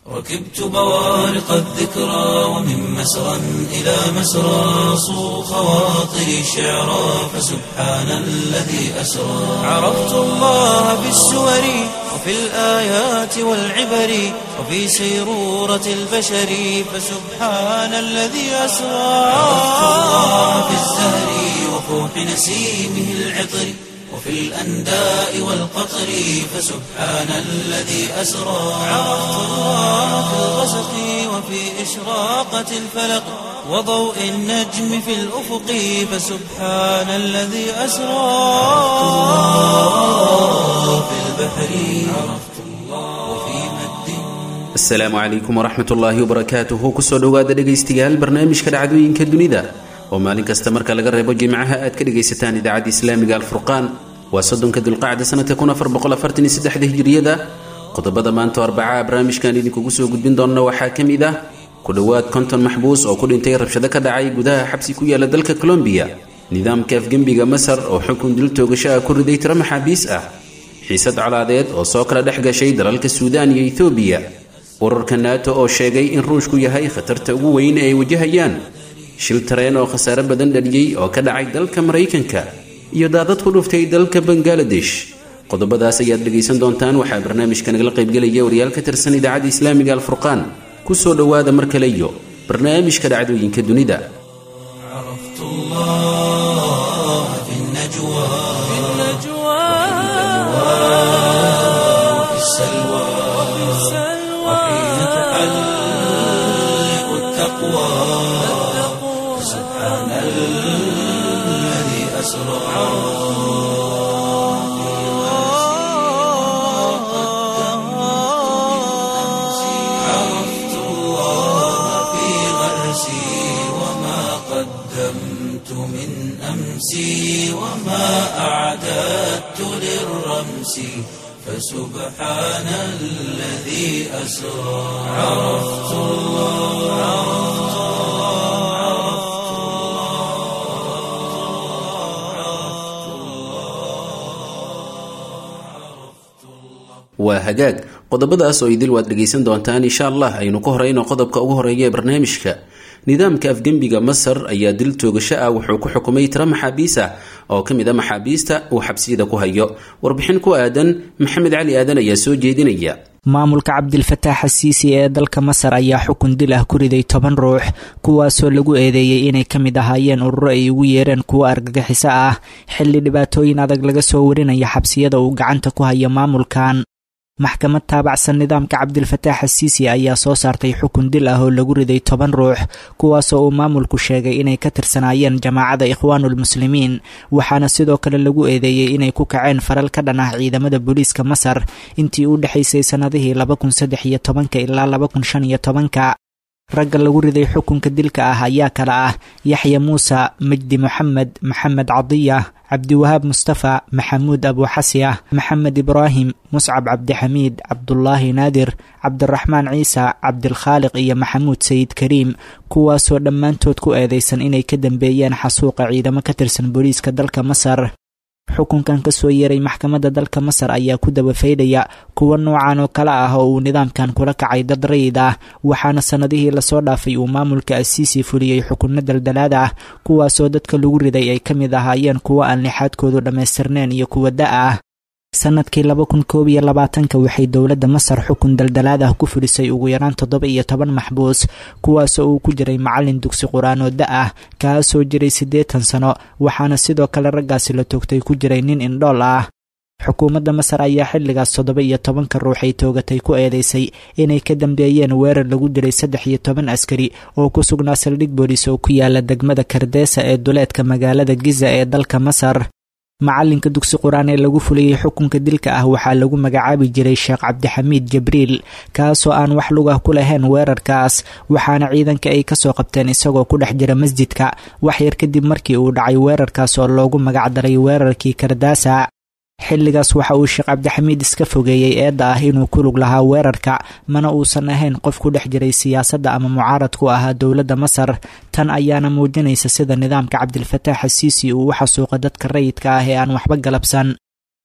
ركبت بوارق الذكرى ومن مسرى إلى مسرى صو خواطري شعرا فسبحان الذي أسرى عرفت الله بالسور وفي الآيات والعبر وفي سيرورة البشر فسبحان الذي أسرى عرفت الله بالزهر وفوح نسيمه العطر وفي الأنداء والقطر فسبحان الذي أسرى عرفت الله في الغسق وفي إشراقة الفلق وضوء النجم في الأفق فسبحان الذي أسرى في البحر عرفت الله وفي مد asalaamu calaykum waraxmat ullaahi wabarakaatuhu kusoo dhowaada dhegaystayaal barnaamijka dhacdooyinka dunida oo maalin kasta marka laga reebo jimcaha aad ka dhegaysataan idaacadda islaamiga alfurqaan waa soddonka dulqacda sanadka hijiriyada qodobada maanta arbacaa barnaamijkan idinkugu soo gudbin doonna waxaa ka mid ah ku dhowaad konton maxbuus oo ku dhintay rabshado ka dhacay gudaha xabsi ku yaala dalka colombiya nidaamka afgembiga masar oo xukun dil toogasho ah ku riday tiro maxaabiis ah xiisad colaadeed oo soo kala dhex gashay dalalka suudaan iyo ethoobiya urarka naato oo sheegay in ruushku yahay khatarta ugu weyn ee ay wajahayaan shil tareen oo khasaare badan dhaliyey oo ka dhacay dalka maraykanka iyo daadad ku dhuftay dalka bangaladesh qodobadaas ayaad dhegaysan doontaan waxaa barnaamijka nagala qaybgelaya wariyaal ka tirsan idaacadda islaamiga alfurqaan kusoo dhowaada mar kale iyo barnaamijka dhacdooyinka dunida عرفت الله في النجوى وفي السلوى وحين تحلق التقوى سبحان الذي أسرى عرفت الله في غرسي وما قدمت من أمسي وما أعددت للرمس فسبحان الذي أسرى عرفت الله waa hagaag qodobadaas oo idil waad dhegaysan doontaan insha allah aynu ku horeyno qodobka ugu horeeya ee barnaamijka nidaamka afgembiga masar ayaa dil toogasho ah wuxuu ku xukumay tiro maxaabiis ah oo ka mid a maxaabiista uu xabsiyada ku hayo warbixin ku aadan maxamed cali aadan ayaa soo jeedinaya maamulka cabdilfataax xasiisi ee dalka masar ayaa xukun dil ah ku riday toban ruux kuwaasoo lagu eedeeyey inay ka mid ahaayeen ururo ay ugu yeereen kuwo argagixiso ah xilli dhibaatooyin adag laga soo warinaya xabsiyada uu gacanta ku hayo maamulkan maxkamad taabacsan nidaamka cabdilfataax xasiisi ayaa soo saartay xukun dil ah oo lagu riday toban ruux kuwaasoo uu maamulku sheegay inay ka tirsanaayeen jamaacada ikhwaanulmuslimiin waxaana sidoo kale lagu eedeeyey inay ku kaceen faral ka dhan ah ciidamada booliiska masar intii u dhexaysay sannadihii laba kun saddex iyo tobanka ilaa laba kun shan iyo tobanka ragga lagu riday xukunka dilka ah ayaa kala ah yaxya muuse majdi moxamed maxamed cadiya cabdiwahaab mustafa maxamuud abuuxasiah maxamed ibraahim muscab cabdixamiid cabdulaahi naadir cabdiraxmaan ciise cabdilkhaaliq iyo maxamuud sayid kariim kuwaasoo dhammaantood ku eedeysan inay ka dambeeyeen xasuuqa ciidamo ka tirsan booliiska dalka masar xukunkan ka soo yeeray maxkamadda dalka masar ayaa ku dabafaydhaya kuwa noocan oo kale ah oo uu nidaamkan kula kacay dad rayid ah waxaana sannadihii lasoo dhaafay uu maamulka asiisi fuliyey xukunno daldalaad ah kuwaasoo dadka lagu riday ay ka mid ahaayeen kuwo aan lixaadkoodu dhammaystirneen iyo kuwa da ah sanadkii laba kun koob iyo labaatanka waxay dowladda masar xukun daldalaad ah ku fulisay ugu yaraan toddoba iyo toban maxbuus kuwaasoo uu ku jiray macallin dugsi qur-aan oo da ah kaasoo jiray siddeetan sano waxaana sidoo kale raggaasi la toogtay ku jiray nin indhool ah xukuumadda masar ayaa xilligaas toddoba iyo tobanka ruux ay toogatay ku eedeysay inay ka dambeeyeen weerar lagu dilay saddex iyo toban askari oo ku sugnaa saldhig booliis oo ku yaala degmada kardeesa ee duleedka magaalada giza ee dalka masar macalinka dugsi qur-aan ee lagu fuliyey xukunka dilka ah waxaa lagu magacaabi jiray sheekh cabdixamiid jibriil kaasoo aan wax lugah ku lahayn weerarkaas waxaana ciidanka ay kasoo qabteen isagoo ku dhex jira masjidka wax yar kadib markii uu dhacay weerarkaas oo loogu magacdaray weerarkii kardaasa xilligaas waxa uu sheekh cabdixamiid iska fogeeyey eedda ah inuu ku lug lahaa weerarka mana uusan ahayn qof ku dhex jiray siyaasadda ama mucaarad ku ahaa dowladda masar tan ayaana muujinaysa sida nidaamka cabdilfataax xasiisi uu u xasuuqa dadka rayidka ah ee aan waxba galabsan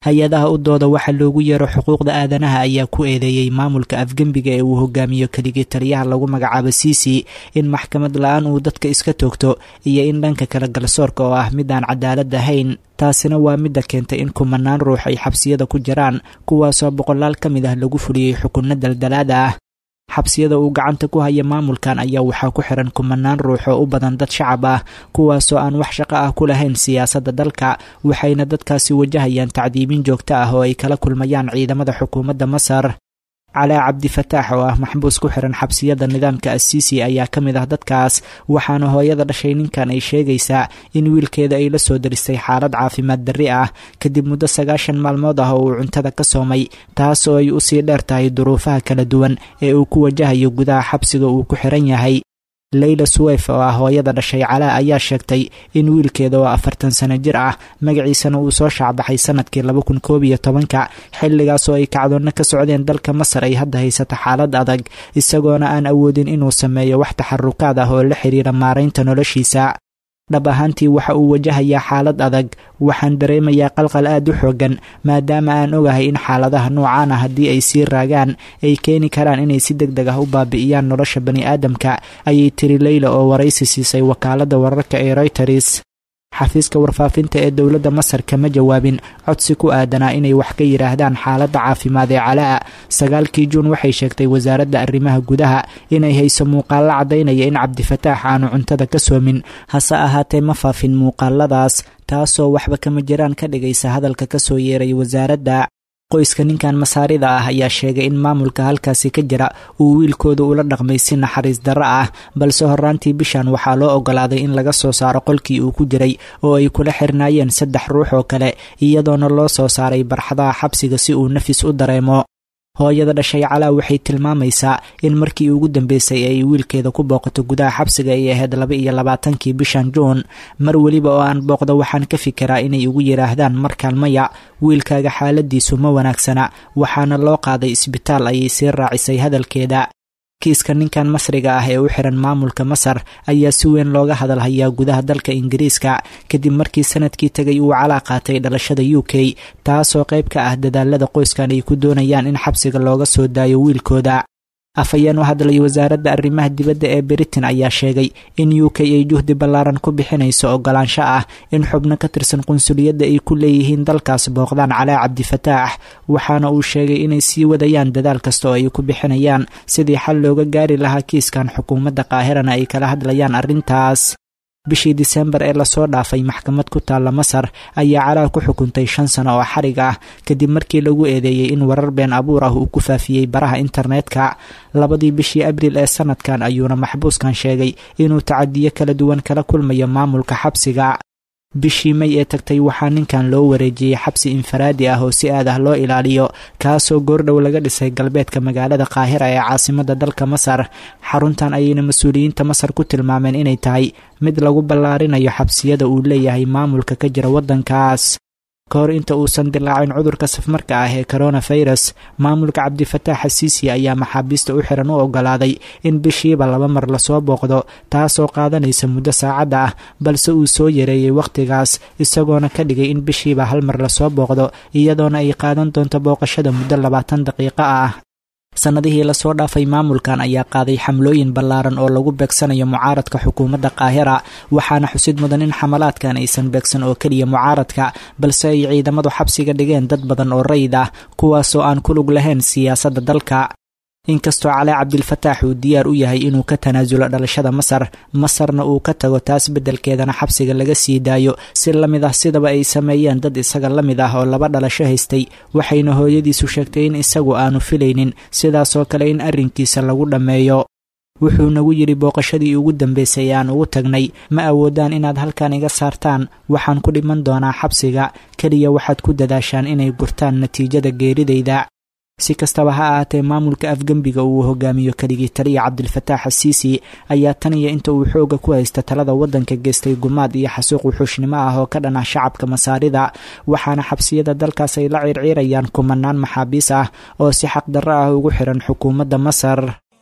hay-adaha u dooda waxa loogu yeero xuquuqda aadanaha ayaa ku eedeeyey maamulka afgembiga ee uu hogaamiyo keligii taliyaha lagu magacaabo siisi in maxkamad la-aan uu dadka iska toogto iyo in dhanka kale galsoorka oo ah mid aan cadaalad ahayn taasina waa midda keentay in kumanaan ruux ay xabsiyada ku jiraan kuwaasoo boqolaal ka mid ah lagu fuliyey xukunno daldalaada ah xabsiyada uu gacanta ku haya maamulkan ayaa waxaa ku xiran kumanaan ruux oo u badan dad shacab ah kuwaasoo aan wax shaqo ah ku lahayn siyaasadda dalka waxayna dadkaasi wajahayaan tacdiibin joogto ah oo ay kala kulmayaan ciidamada xukuumadda masar calaa cabdifataax oo ah maxbuus ku xiran xabsiyada nidaamka asiisi ayaa ka mid ah dadkaas waxaana hooyada dhashay ninkan ay sheegaysaa in wiilkeeda ay la soo daristay xaalad caafimaad darri ah kadib muddo sagaashan maalmood ah oo uu cuntada ka soomay taas oo ay usii dheer tahay duruufaha kala duwan ee uu ku wajahayo gudaha xabsiga uu ku xiran yahay leyla suweyf oo ah hooyada dhashay calaa ayaa sheegtay in wiilkeeda oo afartan sano jir ah magaciisana uu soo shaacbaxay sanadkii laba kun koob iyo tobanka xilligaas oo ay kacdoonno ka socdeen dalka masar ay hadda haysato xaalad adag isagoona aan awoodin inuu sameeyo wax taxarukaad ah oo la xiriira maaraynta noloshiisa dhab ahaantii waxa uu wajahayaa xaalad adag waxaan dareemayaa qalqal aad u xoogan maadaama aan ogahay in xaaladaha noocaan ah haddii ay sii raagaan ay keeni karaan inay si deg deg ah u baabi'iyaan nolosha bani aadamka ayay tiri leyla oo waraysi siisay wakaaladda wararka ee royters xafiiska warfaafinta ee dowladda masar kama jawaabin codsi ku aadanaa inay wax ka yidhaahdaan xaaladda caafimaad ee calaa sagaalkii juun waxay sheegtay wasaaradda arrimaha gudaha inay hayso muuqaallo caddaynaya in cabdifataax aanu cuntada ka soomin hase ahaatee ma faafin muuqaaladaas taasoo waxba kama jiraan ka dhigaysa hadalka ka soo yeeray wasaaradda qoyska ninkan masaarida ah ayaa sheegay in maamulka halkaasi ka jira uu wiilkooda ula dhaqmay si naxariis darro ah balse horraantii bishan waxaa loo ogolaaday in laga soo saaro qolkii uu ku jiray oo ay kula xirnaayeen saddex ruux oo kale iyadoona loo soo saaray barxadaha xabsiga si uu nafis u dareemo hooyada dhashay calaa waxay tilmaamaysaa in markii ugu dambeysay ay wiilkeeda ku booqato gudaha xabsiga ay ahayd laba iyo labaatankii bishan juun mar weliba oo aan booqdo waxaan ka fikiraa inay ugu yidhaahdaan markaan maya wiilkaaga xaaladiisu ma wanaagsana waxaana loo qaaday isbitaal ayay sii raacisay hadalkeeda kiiska ninkan masriga ah ee u xiran maamulka masar ayaa si weyn looga hadal hayaa gudaha dalka ingiriiska kadib markii sanadkii tegay uu calaa qaatay dhalashada u k taasoo qayb ka ah dadaalada qoyskan ay ku doonayaan in xabsiga looga soo daayo wiilkooda afhayeen u hadlay wasaaradda arrimaha dibadda ee britain ayaa sheegay in u k ay juhdi ballaaran ku bixinayso ogolaansho ah in xubno ka tirsan qunsuliyadda ay ku leeyihiin dalkaas booqdaan calaa cabdifataax waxaana uu sheegay inay sii wadayaan dadaal kasta oo ay ku bixinayaan sidii xal looga gaari lahaa kiiskan xukuumadda qaahirana ay kala hadlayaan arrintaas bishii disembar ee lasoo dhaafay maxkamad ku taalla masar ayaa calaa ku xukuntay shan sano oo xarig ah kadib markii lagu eedeeyey in warar been abuur ah uu ku faafiyey baraha internetka labadii bishii abriil ee sanadkan ayuuna maxbuuskan sheegay inuu tacadiyo kala duwan kala kulmayo maamulka xabsiga bishii may ee tagtay waxaa ninkan loo wareejiyey xabsi infaraadi ah oo si aad ah loo ilaaliyo kaasoo goordhow laga dhisay galbeedka magaalada qaahira ee caasimadda dalka masar xaruntan ayayna mas-uuliyiinta masar ku tilmaameen inay tahay mid lagu ballaarinayo xabsiyada uu leeyahay maamulka ka jira waddankaas ka hor inta uusan dilaacin cudurka safmarka ah ee coronafirus maamulka cabdifataax xasiisi ayaa maxaabiista u xiran u ogolaaday in bishiiba laba mar lasoo booqdo taasoo qaadanaysa muddo saacadda ah balse uu soo yareeyey wakhtigaas isagoona ka dhigay in bishiiba hal mar lasoo booqdo iyadoona ay qaadan doonto booqashada muddo labaatan daqiiqo ah sannadihii lasoo dhaafay maamulkan ayaa qaaday xamlooyin ballaaran oo lagu beegsanayo mucaaradka xukuumadda qaahira waxaana xusid mudan in xamalaadkan aysan beegsan oo keliya mucaaradka balse ay ciidamadu xabsiga dhigeen dad badan oo rayid ah kuwaasoo aan ku lug lahayn siyaasadda dalka inkastoo calaa cabdilfataax uu diyaar u yahay inuu ka tanaasulo dhalashada masar masarna uu ka tago taas beddelkeedana xabsiga laga sii daayo si la mid ah sidaba ay sameeyeen dad isaga la mid ah oo laba dhalasho haystay waxayna hooyadiisu sheegtay in isagu aanu filaynin sidaasoo kale in arrinkiisa lagu dhammeeyo wuxuu nagu yidhi booqashadii ugu dambaysay aan ugu tagnay ma awoodaan inaad halkan iga saartaan waxaan ku dhiman doonaa xabsiga keliya waxaad ku dadaashaan inay gurtaan natiijada geeridayda si kastaba ha ahaatee maamulka afgembiga uu hogaamiyo keligii taliya cabdilfataax xasiisi ayaa tan iyo inta uu xooga ku haysta talada waddanka geystay gumaad iyo xasuuq wuxuushnimo ah oo ka dhan ah shacabka masaarida waxaana xabsiyada dalkaas ay la ciirciirayaan kumanaan maxaabiis ah oo si xaqdarro ah ugu xiran xukuumadda masar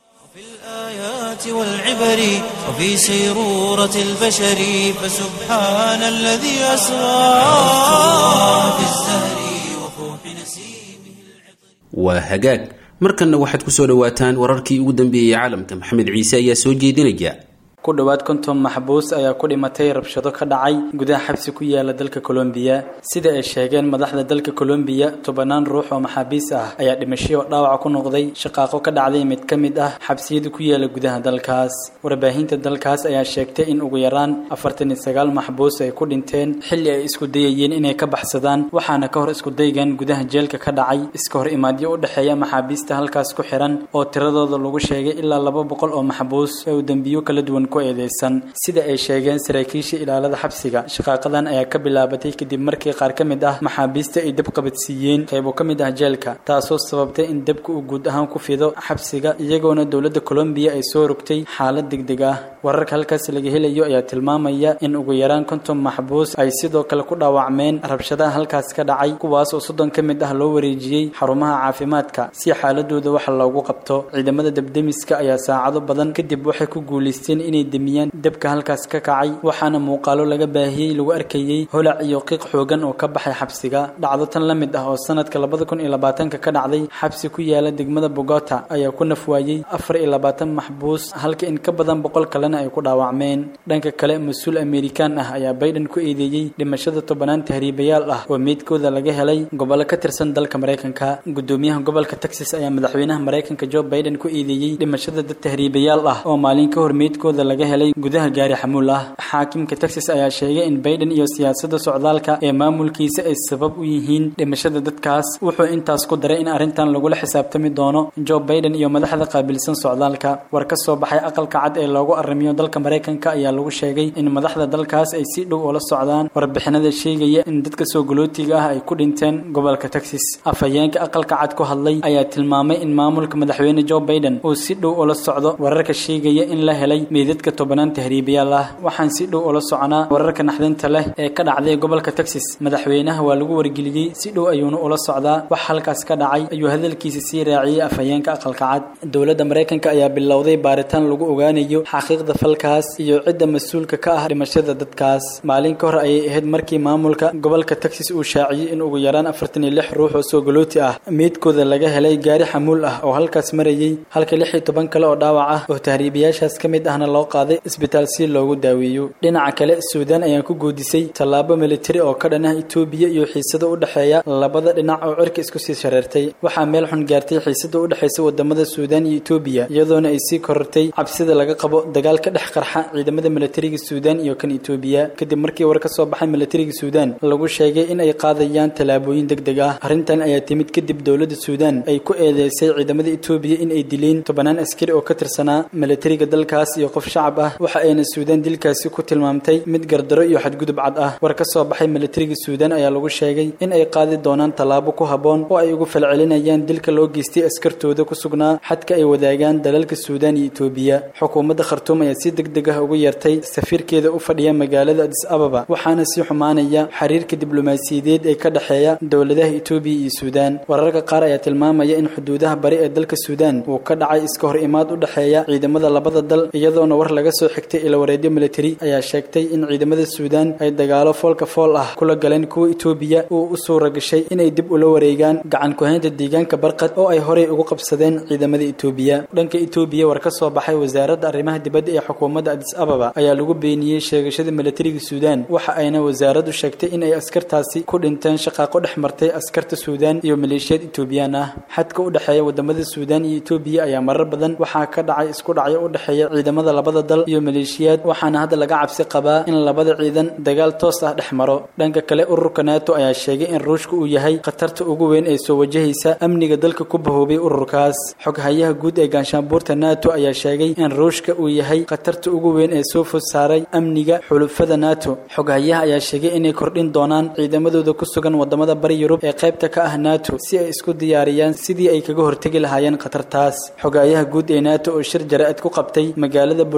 والعبر وفي سيرورة البشر فسبحان الذي أسرى في الزهر waa hagaag markanna waxaad kusoo dhawaataan wararkii ugu dambeeyey caalamka maxamed ciise ayaa soo jeedinaya ku dhowaad konton maxbuus ayaa ku dhimatay rabshado ka dhacay gudaha xabsi ku yaala dalka colombiya sida ay sheegeen madaxda dalka colombiya tobanaan ruux oo maxaabiis ah ayaa dhimashay oo dhaawaca ku noqday shaqaaqo ka dhacday mid ka mid ah xabsiyada ku yaala gudaha dalkaas warbaahinta dalkaas ayaa sheegtay in ugu yaraan afartan iyo sagaal maxbuus ay ku dhinteen xilli ay isku dayayeen inay ka baxsadaan waxaana ka hor isku daygan gudaha jeelka ka dhacay iska hor imaadyo u dhexeeya maxaabiista halkaas ku xiran oo tiradooda lagu sheegay ilaa laba boqol oo maxbuus ee uu dembiyo kala duwan ku eedeysan sida ay sheegeen saraakiisha ilaalada xabsiga shaqaaqadan ayaa ka bilaabatay kadib markii qaar ka mid ah maxaabiista ay dab qabadsiiyeen qaybo ka mid ah jeelka taasoo sababtay in dabka uu guud ahaan ku fido xabsiga iyagoona dowladda colombiya ay soo rogtay xaalad degdeg ah wararka halkaas laga helayo ayaa tilmaamaya in ugu yaraan konton maxbuus ay sidoo kale ku dhaawacmeen rabshadaha halkaas ka dhacay kuwaas oo soddon ka mid ah loo wareejiyey xarumaha caafimaadka si xaaladooda wax loogu qabto ciidamada dabdemiska ayaa saacado badan kadib waxay ku guulaysteen inay demiyaan dabka halkaas ka kacay waxaana muuqaalo laga baahiyey lagu arkayey holac iyo qiiq xoogan oo ka baxay xabsiga dhacdo tan la mid ah oo sanadka labada kun iyo labaatanka ka dhacday xabsi ku yaala degmada bogota ayaa ku nafwaayey afar iyo labaatan maxbuus halka in ka badan boqol kalena ay ku dhaawacmeen dhanka kale mas-uul amerikaan ah ayaa bayden ku eedeeyey dhimashada tobanaan tahriibayaal ah oo meydkooda laga helay gobollo ka tirsan dalka maraykanka gudoomiyaha gobolka texas ayaa madaxweynaha maraykanka joe biden ku eedeeyey dhimashada dad tahriibayaal ah oo maalin ka hor meydkooda laga helay gudaha gaari xamuul ah xaakimka texas ayaa sheegay in biden iyo siyaasadda socdaalka ee maamulkiisa ay sabab u yihiin dhimashada dadkaas wuxuu intaas ku daray in arrintan lagula xisaabtami doono joe biden iyo madaxda qaabilsan socdaalka war ka soo baxay aqalka cad ee loogu arrimiyo dalka maraykanka ayaa lagu sheegay in madaxda dalkaas ay si dhow ula socdaan warbixinada sheegaya in dadka soo galootiga ah ay ku dhinteen gobolka texas afhayeenka aqalka cad ku hadlay ayaa tilmaamay in maamulka madaxweyne joe biden uu si dhow ula socdo wararka sheegaya in la helay meydadka tobanaan tahriibayaal ah waxaan si dhow ula soconaa wararka naxdinta leh ee ka dhacday gobolka texas madaxweynaha waa lagu wargeliyey si dhow ayuuna ula socdaa wax halkaas ka dhacay ayuu hadalkiisa sii raaciyey afhayeenka aqalka cad dowladda maraykanka ayaa bilowday baaritaan lagu ogaanayo xaqiiqda falkaas iyo cidda mas-uulka ka ah dhimashada dadkaas maalin ka hor ayay ahayd markii maamulka gobolka texas uu shaaciyey in ugu yaraan afartan iyo lix ruux oo soo galooti ah meydkooda laga helay gaari xamuul ah oo halkaas marayey halka lix iyo toban kale oo dhaawac ah oo tahriibayaashaas ka mid ahna loo qaaday isbitaal si loogu daaweeyo dhinaca kale suudaan ayaa ku goodisay tallaabo militari oo ka dhan ah itoobiya iyo xiisada u dhexeeya labada dhinac oo cirka isku sii shareertay waxaa meel xun gaartay xiisada u dhexaysa wadamada suudaan iyo itoobiya iyadoona ay sii korortay cabsida laga qabo dagaal ka dhex qarxa ciidamada militariga suudaan iyo kan itoobiya kadib markii war ka soo baxay militariga suudaan lagu sheegay in ay qaadayaan tallaabooyin degdeg ah arrintan ayaa timid kadib dowladda suudaan ay ku eedeysay ciidamada itoobiya in ay dileen tobanaan askari oo ka tirsanaa militariga dalkaas iyo qof shacab ah waxa ayna suudaan dilkaasi ku tilmaamtay mid gardaro iyo xadgudub cad ah war ka soo baxay militariga suudaan ayaa lagu sheegay in ay qaadi doonaan tallaabo ku habboon oo ay ugu falcelinayaan dilka loo geystay askartooda ku sugnaa xadka ay wadaagaan dalalka suudaan iyo itoobiya xukuumadda khartuum ayaa si degdeg ah ugu yeertay safiirkeeda u fadhiya magaalada adis ababa waxaana sii xumaanaya xiriirka diblomaasiyadeed ee ka dhexeeya dowladaha itoobiya iyo suudaan wararka qaar ayaa tilmaamaya in xuduudaha bari ee dalka suudaan uu ka dhacay iska hor imaad u dhexeeya ciidamada labada dal iyadoona war laga soo xigtay ilawareedyo militari ayaa sheegtay in ciidamada suudaan ay dagaalo foolka fool ah kula galeen kuwa itoobiya uu u suura gashay inay dib ula wareegaan gacan ku-haynta deegaanka barqad oo ay horey ugu qabsadeen ciidamada itoobiya dhanka itoobiya war ka soo baxay wasaaradda arrimaha dibadda ee xukuumadda adis ababa ayaa lagu beeniyey sheegashada militariga suudaan waxa ayna wasaaraddu sheegtay in ay askartaasi ku dhinteen shaqaaqo dhex martay askarta suudaan iyo maleeshiyad itoobiyaan ah xadka u dhexeeya wadamada suudaan iyo itoobiya ayaa marar badan waxaa ka dhacay isku dhacyo u dhexeeya ciidamada labada dal iyo maleeshiyaad waxaana hadda laga cabsi qabaa in labada ciidan dagaal toos ah dhex maro dhanka kale ururka nato ayaa sheegay in ruushka uu yahay khatarta ugu weyn ee soo wajahaysa amniga dalka ku bahoobay ururkaas xoghayaha guud ee gaanshaanbuurta nato ayaa sheegay in ruushka uu yahay khatarta ugu weyn ee soo food saaray amniga xulufada nato xoghayaha ayaa sheegay inay kordhin doonaan ciidamadooda ku sugan wadamada bari yurub ee qaybta ka ah nato si ay isku diyaariyaan sidii ay kaga hortegi lahaayeen khatartaas xoghayaha guud ee nato oo shir jara-id ku qabtay magaalada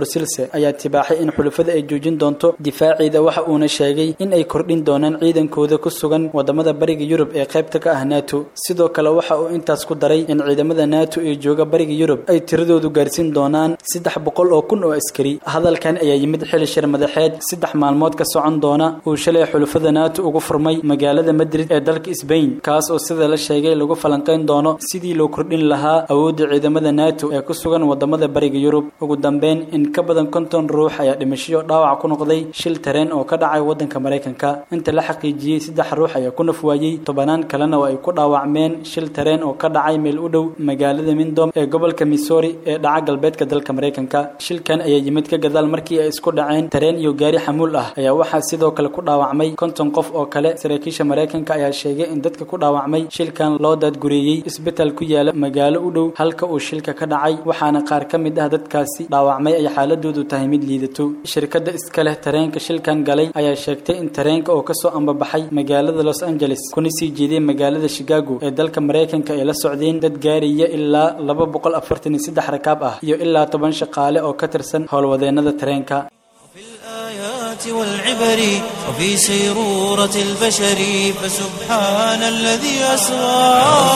brusilse ayaa tibaaxay in xulafada ay joojin doonto difaaceeda waxa uuna sheegay in ay kordhin doonaan ciidankooda ku sugan wadamada bariga yurub ee qaybta ka ah nato sidoo kale waxa uu intaas ku daray in ciidamada nato ee jooga bariga yurub ay tiradoodu gaarsiin doonaan saddex boqol oo kun oo askari hadalkan ayaa yimid xili shir madaxeed saddex maalmood ka socon doona uu shalay xulafada nato ugu furmay magaalada madrid ee dalka sbain kaas oo sida la sheegay lagu falanqayn doono sidii loo kordhin lahaa awoodda ciidamada nato ee ku sugan wadamada bariga yurub ugu dambeyn in ka badan konton ruux ayaa dhimashiyo dhaawac ku noqday shil tareen oo ka dhacay wadanka maraykanka inta la xaqiijiyey saddex ruux ayaa ku naf waayey tobanaan kalena oo ay ku dhaawacmeen shil tareen oo ka dhacay meel u dhow magaalada mindom ee gobolka missouri ee dhaca galbeedka dalka maraykanka shilkan ayaa yimid ka gadaal markii ay isku dhaceen tareen iyo gaari xamuul ah ayaa waxaa sidoo kale ku dhaawacmay konton qof oo kale saraakiisha maraykanka ayaa sheegay in dadka ku dhaawacmay shilkan loo daadgureeyey isbitaal ku yaala magaalo u dhow halka uu shilka ka dhacay waxaana qaar ka mid ah dadkaasi dhaawacmay ay xaaladoodu tahay mid liidato shirkadda iska leh tareenka shilkan galay ayaa sheegtay in tareenka oo kasoo ambabaxay magaalada los angeles kuna sii jeeday magaalada chicago ee dalka maraykanka ay la socdeen dad gaaraya ilaa laba boqol afartan iyo saddex rakaab ah iyo ilaa toban shaqaale oo ka tirsan howlwadeenada tareenka في الآيات والعبر وفي سيرورة البشر فسبحان الذي أسرى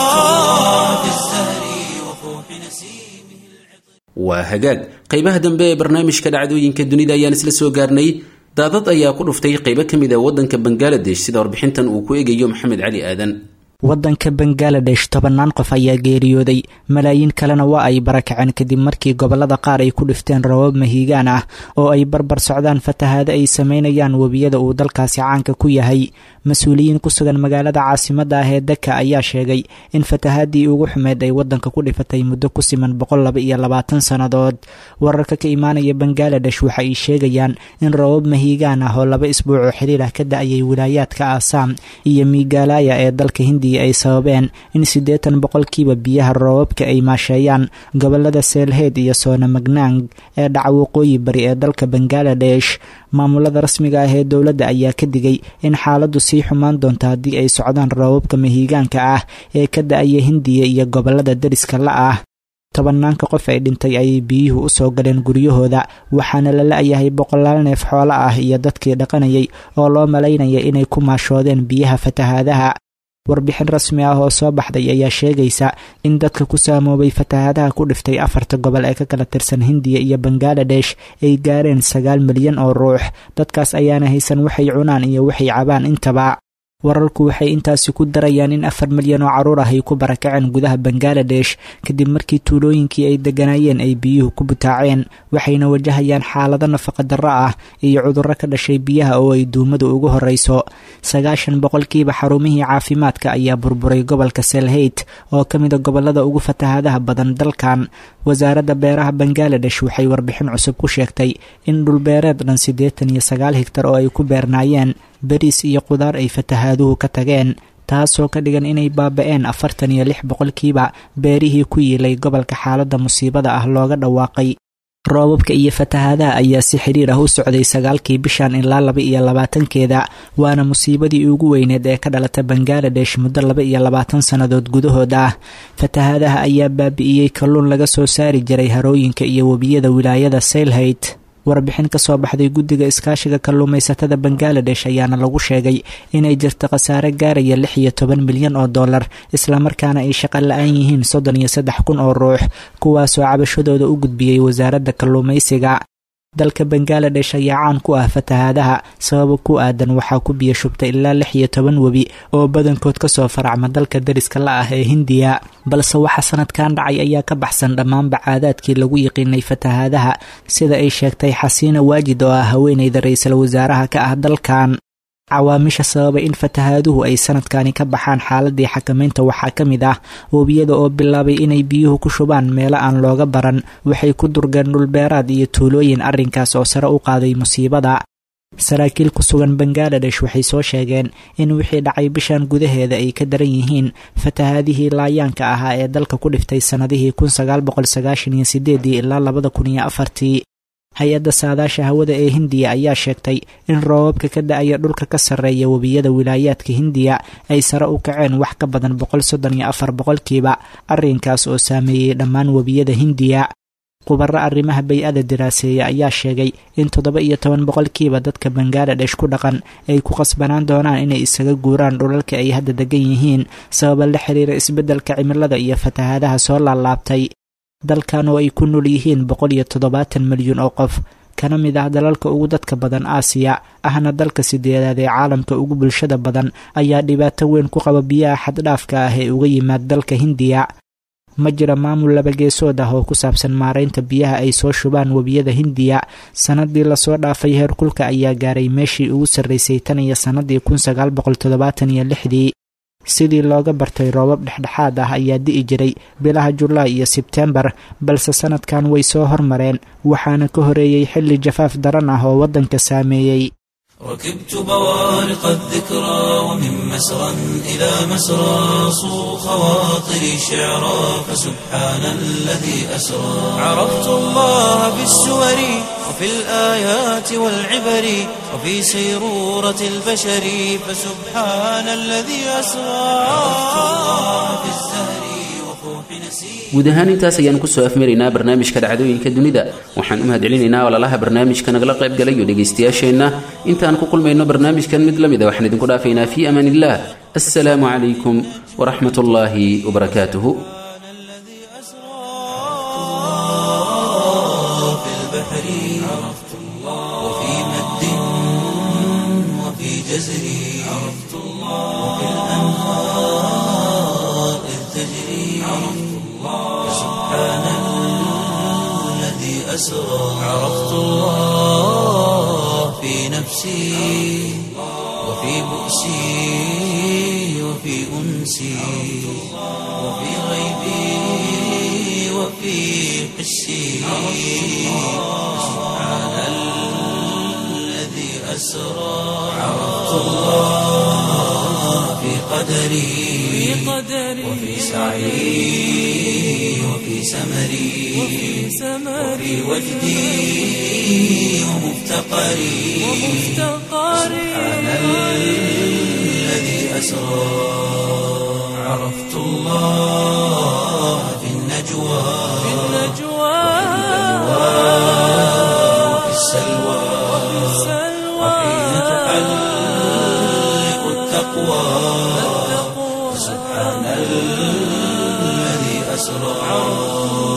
في الزهر وفوح نسيمه waa hagaag qaybaha dambe ee barnaamijka dhacdooyinka dunida ayaan isla soo gaarnay daadad ayaa ku dhuftay qaybo ka mid a waddanka bangaladesh sida warbixintan uu ku eegayo maxamed cali aadan waddanka bangaladesh tobannaan qof ayaa geeriyooday malaayiin kalena waa ay barakaceen kadib markii gobollada qaar ay ku dhifteen rabab mahiigaan ah oo ay barbar socdaan fatahaado ay sameynayaan webiyada uu dalkaasi caanka ku yahay mas-uuliyiin ku sugan magaalada caasimadda ah ee daka ayaa sheegay in fatahaadii ugu xumeyd ay waddanka ku dhifatay muddo ku siman boqol laba iyo labaatan sannadood wararka ka imaanaya bangaladesh waxa ay sheegayaan in rabab mahiigaan ah oo laba isbuuc oo xiriir ah ka da-ayay wilaayaadka aasaam iyo miigaalaya ee dalka hindiya ay sababeen in siddeetan boqolkiiba biyaha roobabka ay maasheeyaan gobolada seelheed iyo soonamagnaang ee dhaca waqooyi bari ee dalka bangaladesh maamulada rasmiga ah ee dowladda ayaa ka digay in xaaladdu sii xumaan doonto haddii ay socdaan roobabka mahiigaanka ah ee ka da-aya hindiya iyo gobolada deriska la ah tobanaanka qof ay dhintay ayay biyuhu u soo galeen guryahooda waxaana la la-yahay boqolaal neef xoolo ah iyo dadkii dhaqanayay oo loo malaynaya inay ku maashoodeen biyaha fatahaadaha warbixin rasmi ah oo soo baxday ayaa sheegaysa in dadka ku saamoobay fatahaadaha ku dhiftay afarta gobol ee ka kala tirsan hindiya iyo bangaladesh ay gaareen sagaal milyan oo ruux dadkaas ayaana haysan waxay cunaan iyo waxay cabaan intaba wararku waxay intaasi ku darayaan in afar milyan oo caruur ah ay ku barakaceen gudaha bangaladesh kadib markii tuulooyinkii ay degganaayeen ay biyuhu ku butaaceen waxayna wajahayaan xaalado nafaqa darro ah iyo cudurro ka dhashay biyaha oo ay duumadu ugu horreyso sagaashan boqolkiiba xarumihii caafimaadka ayaa burburay gobolka selheyt oo ka mida gobolada ugu fatahaadaha badan dalkan wasaaradda beeraha bangaladesh waxay warbixin cusub ku sheegtay in dhulbeereed dhan siddeetan iyo sagaal higtar oo ay ku beernaayeen beriis iyo qudaar ay fatahaaduhu ka tageen taasoo ka dhigan inay baaba-een afartan iyo lix boqolkiiba beerihii ku yiilay gobolka xaaladda musiibada ah looga dhawaaqay roobabka iyo fatahaadaha ayaa si xiriir ah u socday sagaalkii bishan ilaa laba iyo labaatankeeda waana musiibadii ugu weyneed ee ka dhalata bangaladesh muddo laba iyo labaatan sannadood gudahood ah fatahaadaha ayaa baabi'iyey kalluun laga soo saari jiray harooyinka iyo webiyada wilaayada saylhayt warbixin ka soo baxday guddiga iskaashiga kalluumaysatada bangaladesh ayaana lagu sheegay inay jirto khasaare gaaraya lix iyo toban milyan oo dollar islamarkaana ay shaqo la-aan yihiin soddon iyo saddex kun oo ruux kuwaasoo cabashadooda u gudbiyey wasaaradda kalluumaysiga dalka bangaladesh ayaa caan ku ah fatahaadaha sababa ku aadan waxaa ku biyo shubtay ilaa lix iyo toban webi oo badankood kasoo faracma dalka deriska la ah ee hindiya balse waxa sanadkan dhacay ayaa ka baxsan dhammaanba caadaadkii lagu yiqiinay fatahaadaha sida ay sheegtay xasiina waajid oo ah haweeneyda ra-iisul wasaaraha ka ah dalkan cawaamisha sababay in fatahaaduhu ay sanadkani ka baxaan xaaladii xakamaynta waxaa ka mid ah webiyada oo bilaabay inay biyuhu ku shubaan meelo aan looga baran waxay ku durgeen dhulbeeraad iyo tuulooyin arrinkaas oo sare u qaaday musiibada saraakiil ku sugan bangaladesh waxay soo sheegeen in wixii dhacay bishan gudaheeda ay ka daran yihiin fatahaadihii laayaanka ahaa ee dalka ku dhiftay sannadihii kun sagaal boqol sagaashan iyo sideedii ilaa labada kun iyo afartii hay-adda saadaasha hawada ee hindiya ayaa sheegtay in roobabka ka da-aya dhulka ka sarreeya webiyada wilaayaadka hindiya ay sare u kaceen wax ka badan boqol soddon iyo afar boqolkiiba arrinkaas oo saameeyey dhammaan webiyada hindiya khubaro arrimaha bay-ada diraaseeya ayaa sheegay in toddoba iyo toban boqolkiiba dadka bangaladesh ku dhaqan ay ku qasbanaan doonaan inay isaga guuraan dhulalka ay hadda degan yihiin sababa la xiriira isbeddelka cimilada iyo fatahaadaha soo laalaabtay dalkan oo ay ku nool yihiin boqol iyo toddobaatan milyuun oo qof kana mid ah dalalka ugu dadka badan aasiya ahna dalka sideedaad ee caalamka ugu bulshada badan ayaa dhibaato weyn ku qaba biyaha xaddhaafka ah ee uga yimaad dalka hindiya ma jira maamul labageesood ah oo ku saabsan maaraynta biyaha ay soo shubaan webiyada hindiya sanadii lasoo dhaafay heerkulka ayaa gaaray meeshii ugu sarreysay tan iyo sannadii kun sagaal boqol toddobaatan iyo lixdii sidii looga bartay roobab dhexdhexaad ah ayaa di'i jiray bilaha julaay iyo sebtembar balse sanadkan way soo hormareen waxaana ka horeeyey xilli jafaaf daran ah oo waddanka saameeyey ركبت بوارق الذكرى ومن مسرى إلى مسرى صو خواطري شعرا فسبحان الذي أسرى عرفت الله في السور وفي الآيات والعبر وفي سيرورة البشر فسبحان الذي أسرى عرفت الله في الزهر وفوح نسير guud ahaan intaas ayaan kusoo afmaraynaa barnaamijka dhacdooyinka dunida waxaan u mahadcelinaynaa walalaha barnaamijka nagala qayb galayo dhegaystayaasheenna intaan ku kulmayno barnaamijkan mid la mid a waxaan idinku dhaafaynaa fii amaan illah assalaamu calaykum waraxmat ullaahi wabarakaatuhu الذي أسرى في البحر عرفت الله وفي مد وفي جزر عرفت الله وفي الأنهار إذ تجري عرفت الله سبحان الذي أسرى عرفت الله في نفسي وفي بؤسي وفي أنسي وفي غيبي وفي قسي سبحان الذي أسرى عرفت الله في قدري وفي سعي وفي سمري وفي وجدي ومفتقري سبحان الذي أسرى عرفت الله في النجوى وفي السلوى وحين تحلق التقوى سبحان الذي أسرى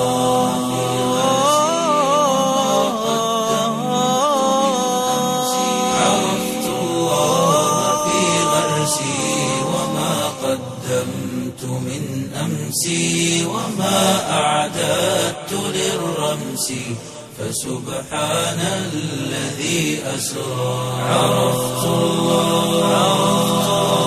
عرفت الله في غرسي وما قدمت من أمسي وما أعددت للرمس فسبحان الذي أسرى عرفت الله